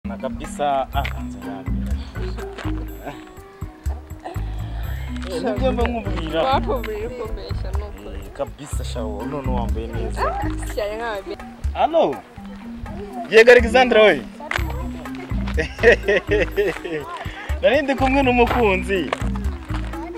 Pana kabisa nibyo mba nkubwira bakubwira ukumbeshya ni ukuri Eh, kabisa shawo none wambaye neza cyane nk'ababe Halo. Yego Alexandra we. Nari ndi kumwe n'umukunzi.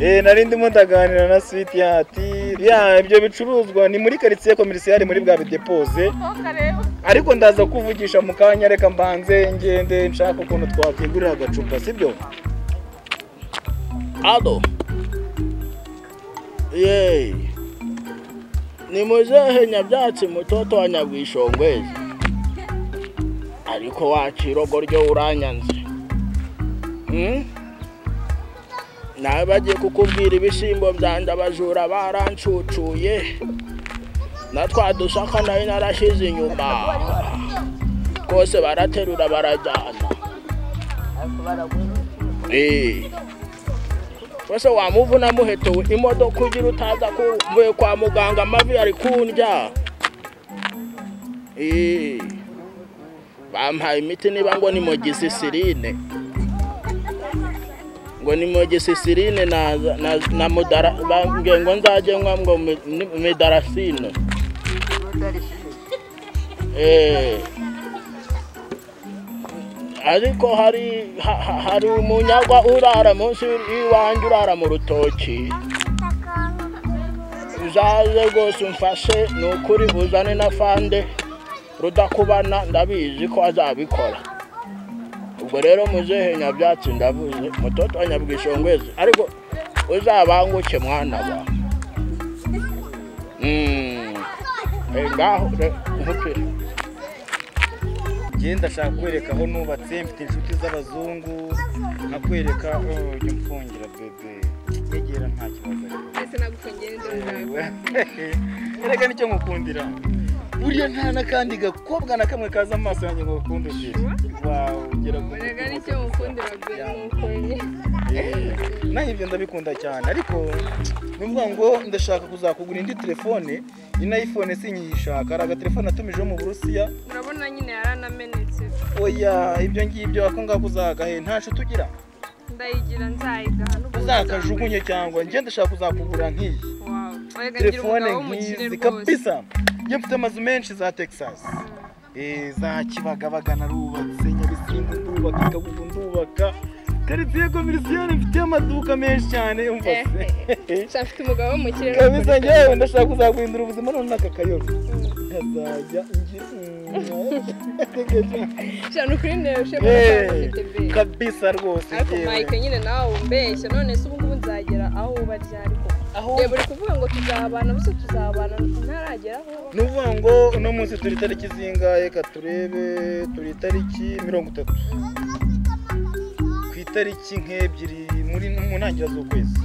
Eh nari ndimo ndaganira na Sweet Yati. Ya ibyo bicuruzwa ni muri quartier commercial muri bwa depose. Ariko ndaza kuvugisha mu kanya reka mbanze ngende nshaka ukuntu twakwigurira agacupa sibyo? Ado. Yey. Ni muzehe nyabyatsi mutoto wa nyabwishongwezi. Ariko wacirogo ryo uranyanze. Hmm? Nawe bagiye kukubwira ibishimbo byanjye abajura barancucuye. Na twa dusaka nayo narashize inyuma. Rwose baraterura barajyana. Eh. wese wamuvuna muheto imodoka ugira utaza kuvuye kwa muganga amavi ari kundya Eh, bampaye imiti niba ngo ni mogisisirine ngo ni mogisisirine na na, na mudara bambwiye ngo nzajye nywa ngo mi- ni- midarasine Eh, ariko hari ha- ha- hari umunyagwa urara munsi y'iwanjye urara mu rutoki uzaze rwose umfashe ni ukuri uzane na fande rudakubana ndabizi ko azabikora ubwo rero muzehe nyabyatsi ndavuze mutoto wa nyabwishongwezi ariko uzabanguke mwana wa Mm. Eh, ngaho re- umupira Njye ndashaka kwereka aho nubatse mfite inshuti z'abazungu nkakwereka oh jya umfungira bebe yegera nta kibazo ariko. ndetse nagufungiye n'indoro zawe erega nicyo ngukundira buriya nta n'akandi gakobwa na kamwe kaza amaso yanjye ngo gakunde ugira wawe ugera ku erega nicyo mukundira bwe ni ukuri Eh, naho ibyo ndabikunda cyane ariko ni ukuvuga ngo ndashaka kuzakugura indi telefone ino ayifone sinyishaka hari agatelefone natumijeho mu burusiya urabona nyine yaranamenetse oya ibyo ngibyo ako ngako uzagahe nta nshuti ugira ndayigira nzayigaha n'ubundi uzakajugunye cyangwa njye ndashaka kuzakugura nk'iyi wawe erega ngira telefone umugabo w'umukire nk'izi rwose kabisa njye mfite amazu menshi za texas Eh, za kibagabaga narubatse nyabisindu ndubaka kabugu ndubaka karitsiye komirisiyone mfite amaduka menshi cyane umva Eh, se nshya mfite umugabo w'umukire kabisa njyewe ndashaka kuzaguhindura ubuzima none n'aka kayobe nkazajya ngira nshya ni ukuri ndebeshe mu Eh, ufite be kabisa rwose ariko njyewe mayike nyine nawe umbeshya none se ubu ngubu nzagera aho ubarya ariko aho reba uri kuvuga ngo tuzabana gusa tuzabana ntarageraho ni ukuvuga ngo uno munsi turi itariki zingahe reka turebe turi itariki mirongo itatu ku itariki nk'ebyiri muri mu ntangiriro z'ukwezi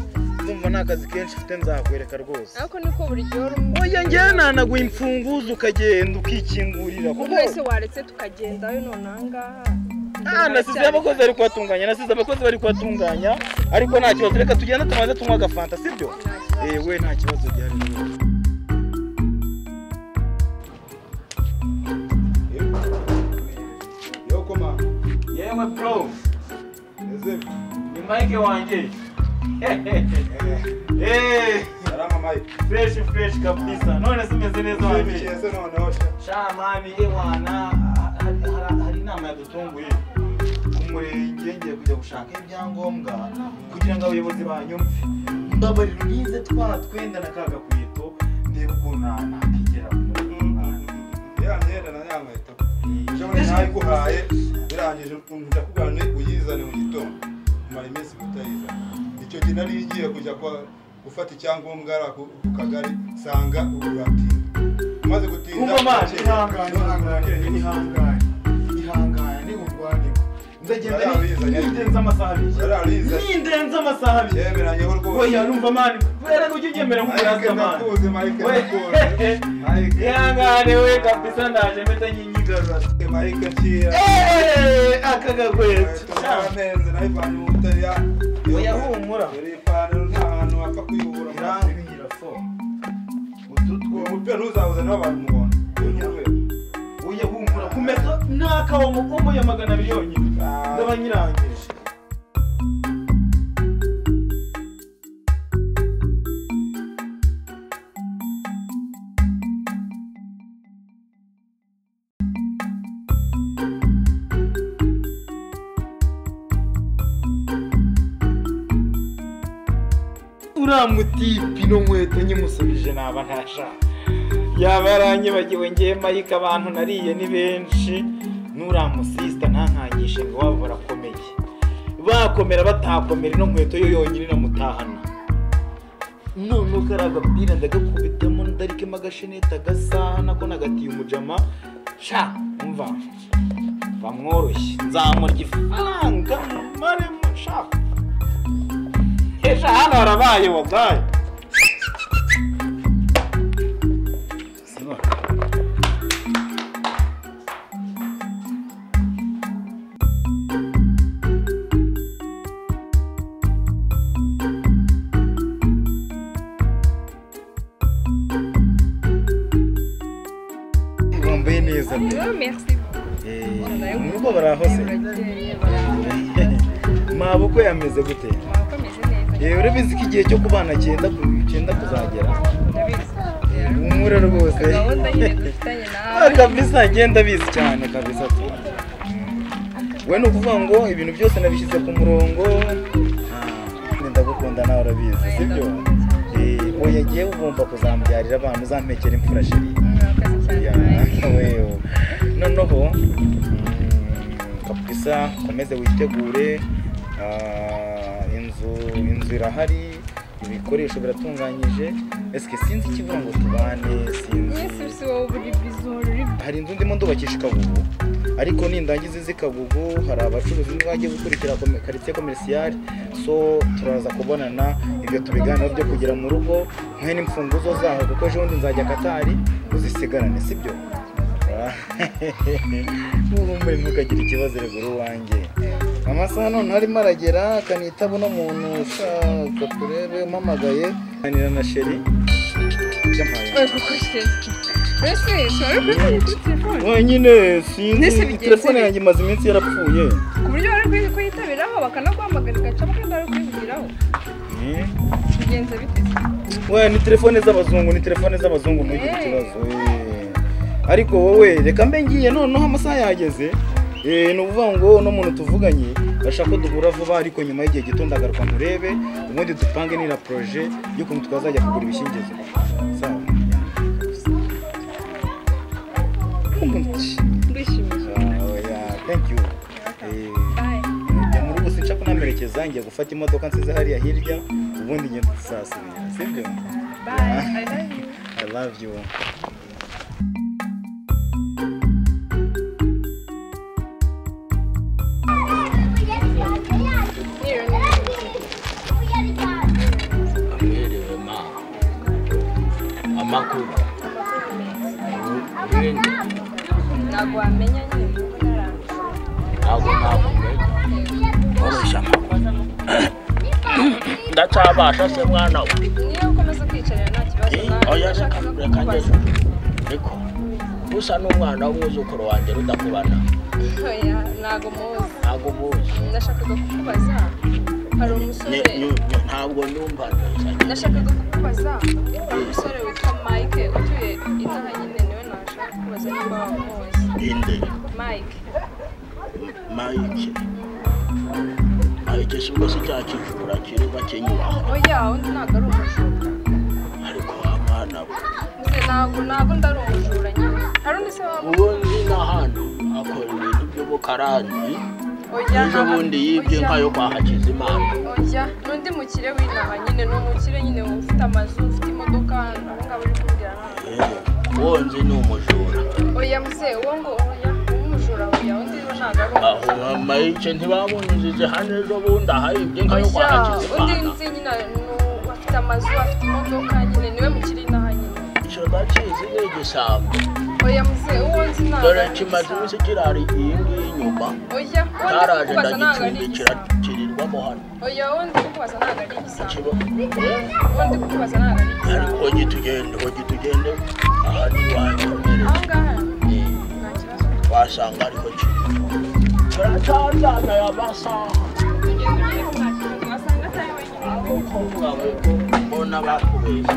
ndumva nta kazi kenshi ufite nzakwereka rwose ariko niko buri gihe uri mu- oya njyewe nanaguha imfunguzo ukagenda ukikingurira kuko wese waretse tukagendayo none ahangaha Ah, nasize abakozi bari kuhatunganya nasize abakozi bari kuhatunganya ariko nta kibazo reka tugenda tumaze tunywa agafanta sibyo ewe nta kibazo gihari rwose. Yo koma, yewe bro ese ni mike wanjye Eh, salama Mike. fresh fresh kabisa none se umeze neza wanjye Mimi chese naona osha. shamani ewana ha- ha- hari hari inama yadutunguye umurenge ngiye kujya gushaka ibyangombwa kugira ngo abayobozi banyumve mbabarira unyize twa twenda na ka gakweto ndebe ukuntu na- nakigera ku murenge. Ya myenda na ya nkweto. Shobora nayiguhaye birangije nja kugana uyizane mu gitondo. Mara iminsi mutayiza. Icyo gihe nari ngiye kujya kwa gufata icyangombwa ara ku ku kagari sanga ururatinda. Umaze gutinda. Umva manje, ihangane ihangane. ihangane ihangane urwaniko nzagenda ni- Yarabizanye. nindenze amasaha abiri Yararize. nindenze amasaha abiri Yemeranyeho rwose. oya numva mani erega ujya uryemera nk'umurazwa Mike mani ndakuzi Mike We- ndakuzi. Mike. ihangane we kabisa ndaje mpita nyinyigarura Mike kira. Eh, aka gakweto turabanenze nayo ivanye mu butaliyani Oya, humura. dore ipantaro nta hantu wapfa kuyibura irangwira fo uyu mupira ntuzawuzane n'abantu umuhondo uyu ni umweru uya humura ku meto n'akawa umukomo ya magana abiri yonyine ndaba nyirangije uriya mutipi no nkweto nyimusubije naba ntashaka yaba yaranyibagiwe ngewe mayike abantu nariye ni benshi n'uriya musisita ntankangishe ngo waba barakomeye bakomera batakomera ino nkweto yo yonyine iramutahana none uko ari agapira ndagakubitamo ndarikemo agasheneti agasaha nako nagatiye umujama sha umva bamworoshye nzamurya ifaranga maremo shaka ejo hano harabaye wagaye wambaye neza pe merci urugo barahose maboko yameze gute mwakomeze neza yewe urabizi ko igihe cyo kubana cyenda ku- cyenda kuzagera ndabizi umure rwose gahunda nyine dufitanye Ah, nawe kabisa ngenda bizi cyane kabisa tu we ni ukuvuga ngo ibintu byose nabishyize ku murongo Ah, ndagukunda nawe urabizi sibyo Eh, oya ngewe ugomba kuzambyarira abana uzampekera imfura sheri mwakoze cyane Ya, wewe noneho mm, kabisa ukomeze witegure ah, inzu inzu irahari ibikoresho biratunganyije esike sinzi ikibura ngo tubane mwese sinzi si wowe buri bizoro uri hari inzu ndimo ndubakisha i kagugu ariko nindangiza izi kagugu hari abacuruzi ntibajye gukurikira kome- karitsiye komerisiyari so turaza kubonana ibyo tubiganiraho byo kugera mu rugo mwe n'imfunguzo zaho kuko ejo bundi nzajya katari uzisigarane sibyo Ah, ubumbure ntukagire ikibazo regura uwanjye amasaha none arimo aragera akanitaba uno muntu ushaka kurebe umpamagaye kanira na sheri byampaye gukoresha mbese ushobora kuyikoresha kuri telefone wenyine Nese sinzi bigenze telefone bite? yanjye imaze iminsi yarapfuye ku buryo bari kuyi- kuyitabiraho bakanaguhamagara ugacamo kandi bari kuyivugiraho bigenze bite we ni telefone z'abazungu ni telefone z'abazungu ntugire Eh. ikibazo eh. ariko wowe reka mbe ngiye noneho amasaha yageze Eh, ni ukuvuga ngo uno muntu tuvuganye ashaka ko duhura vuba ariko nyuma y'igihe gito ndagaruka murebe ubundi dupange n'ira poroje y'ukuntu twazajya kugura ibishingizo sawa Umuntu ushimye. ndishimiye Ah, oya, thank you Eh, bye njya mu rugo sinshaka kunamerekeza njya gufata imodoka nsize hariya hirya ubundi ngenda sasubira sibyo bye i love you i love you amwiriwe ma amakuru ibindi ntabwo wamenya nyine ubu narangije ntabwo nakumenya nkoresha amakuru ndacyabasha se mwana we niyo ukomeza kwicarira nta kibazo Eh, oya nashaka reka no reka kukubaza ngeze ariko usa n'umwana w'umwuzukuru wanjye rudakubana oya ntabwo muzi ntabwo ubuzi nashakaga kukubaza hari umusore Ni- ni- ni- ntabwo numva neza nashakaga kukubaza hari umusore witwa mike utuye inaha nyine niwe nashaka kukubaza niba wamuzi inde mike mayike mayike si ubwo si cya kivura kiri bakinyubaho oya undi ntabwo ari umujura ariko abana we Nze ntabwo ntabwo ndari umujura nyine hari undi se waba ubundi ni ahantu akora ibintu by'ubukarani oya n'ubundi yibye oya. nka yo kwa hakizimana oya n'undi mukire w'inaha nyine ni umukire nyine ufite amazu ufite imodoka abo ngabo uri kumbwira ntabwo wonzi ni umujura oya muzehe uwo ngo oya umujura oya undi we ntabwo ari aho umujura mayike ntibamunyuzize hano ejo bundi ahayibye nka yo kwa oya undi hakizimana nzi nyine ni- afite amazu afite imodoka nyine niwe mukire inaha nyine icyo bakizi ni igisambo oya muzehe uwo nzi ntabwo dore ari kimaze iminsi igisambo. kirara iyi ngiyi inyuma oya uwo ndi cyaraje kukubaza ntabwo ari ndagicumbikira igisambo kirirwamo hano oya uwo ndi kukubaza ntabwo ari igisambo kiba uwo ndi kukubaza ntabwo ari igisambo ariko gitugende aho gitugende aha ni iwanyu mbere aha ngaha nta kibazo wasanga ariko muratanzana ya masaha tugenda ugiye kumwakira wasanga atari wenyine kuko mwawe ko mbona batubeshye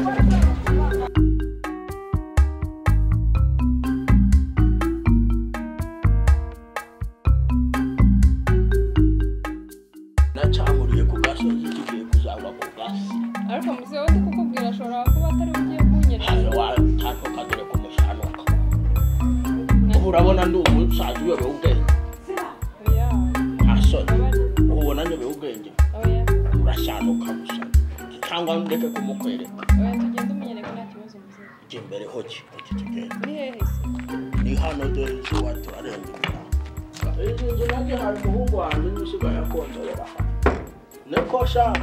nacanguriye ku gasozi tugiye kuzagwa ku gasi ariko muze wowe kukubwira ashobora kuba atari we ugiye kunyereza ntayo watantu kagere ku mushanuka ubu urabona ndi umusaza uyobewe ubwenge oya ntasoni urabona ubona nyobewe ubwenge oya urashanuka gusa cyangwa ndeke kumukwereka oya tugenda umenyereka nta kibazo muze jya imbere hoki hoki tugenda ni hehe se ni hano dore inzu watu arenga imiryango izi nzu nanjye hari umuhungu wanjye n'usigaye akontorera niko shaka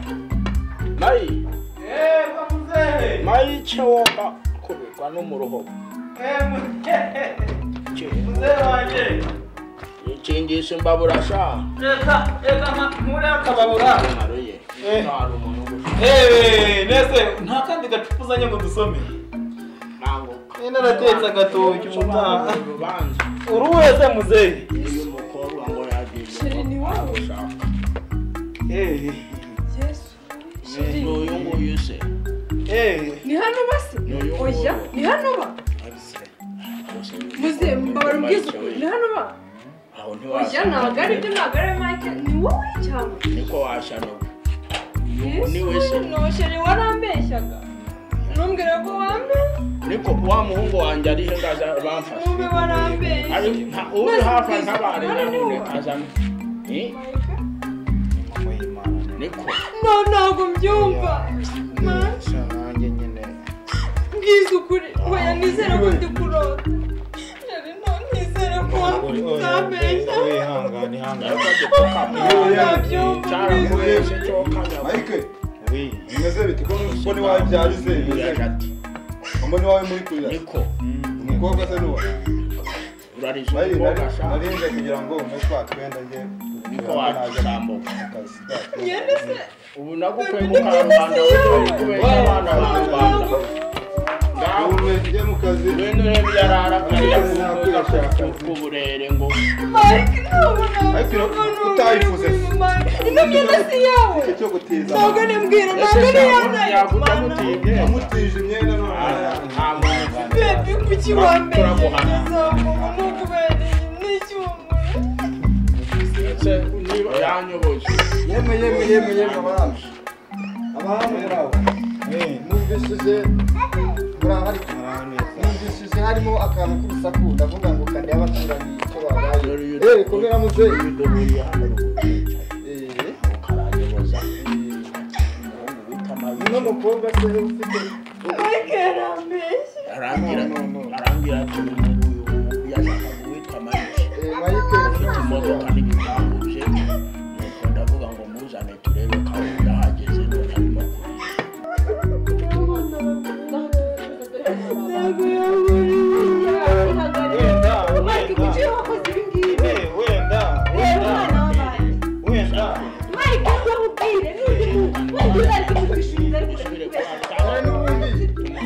mayi Eh, muzehe! mayi icyo womba kubirwa no mu ruhobo Eh, muzehe! Cye. Muzehe wanjye! ikingisha imbabura sha Reka, reka, ma- muri akababura! kamaro ye Eh. nta hari umuntu ugushaka Eh, nese, nta kandi gacupa uzanye ngo dusome. ntabwo Eh, naratetse agatoki umutaha. Ushobora urubanza Uri wese muzehe? uyu mukobwa ngo yagize Sheri ni wowe. ushaka Eh, yesu ni uyu nguyu se eh. ni hano basi Ni uyu nguyu. oya ni hano ba Bose muze mbabara ubwiza ukuntu ni hano ba aho oya ntiwashaka ntabwo ari ibyo ntabwo ari mike ni wowe cyangwa niko washanuka Ni we yesu se. nosheri warambeshyaga ntumbwire ko wambeshya niko wa muhungu wanjye arihe ngaza bamfashe ntumbe warambeshya ari nta uri hafi ntabare None ni wowe. nyamuneka azana Eh, Mike, niko no ntabwo mbyumva Ma- nanjye nyine mbwiza ukuri oya nizere ko ndi kurota Sheri, no nizere ko utambeshya wihangane ihangane ntabwo tukama ntabyumva cyangwa mbwiza wese cyo kanya Mike, wihangane bimeze biti ko ko ni wabyara se Yaje bimeze. ati, Umbo ni wawe muri kurira. niko Umukobwa se nuwa. urarize Mike, umukobwa ashaka narinze kugira ngo umwe twa twenda nge. niko wacusambuka Akazi. Yende se ubu nagukwiye mukarubanda wowe kubeshya abana b'u rwanda ngaho Ubu njye mu kazi. wenda urebe yarara akarira ku burere ngo Mike ntabona Ariko utayifuze. Ino myenda si iyawe Icyo gutiza. ntabwo nimbwira ntabwo ese niyo ntabwo yaguta nayo gutigenza Amutije imyenda n'umwana. nta muntu bebi kuki wambeshya Turaguhana. ntizamuba ntukubereye n'icyuma ndetse niba yanyoboje Yeme yeme yeme yeme abami. Abami rawo. Numvishije murahari. Numvishije harimo akantu k'urusaku ndavuga ngo kande y'abaturanyi icyo babaye. Eh, komera muzehe. imidugudu ya hano Eh. ukaranyoboza umuntu bita Uno mabi mukobwa se ufite Mike yarambeshya arangira No, no, no. arangira ati uyu nguyu ubu yashakaga uwitwa mabi eh, Mike afite imodoka n'ibipangu bye nuko ndavuga ngo muzane turebe ko aho yahageze none arimo kurira ntabwo yabonye Mike kuki wakoze ibi ngibi wenda reba umwana w'abandi wenda Mike ntabubwire n'undi muntu wenda uzari kumubishinga ariko usubire kwa kubeshya muganga.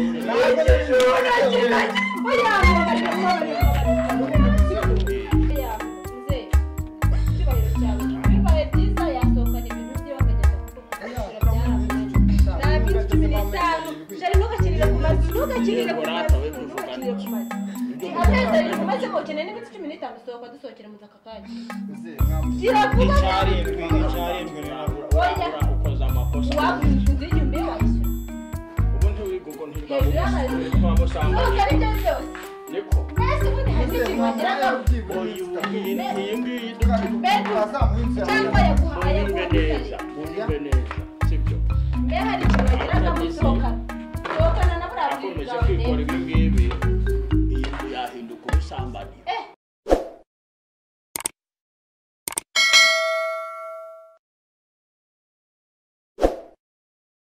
icyarindwi icyarindwi rero Urabura ukoze amakosa ubu ntiwiga ubwo ntirwabugusubire kwa musambanya niko uyu iyi iyi ngiyi duti cyangwa yaguhaye unyumve neza unyumve neza sibyo mbe hari ikintu bagiraga mu gusohokana sohokana na buriya akomeje bwiza kwikora ibi ngibi iyi nzu yahinduka ubusambanyi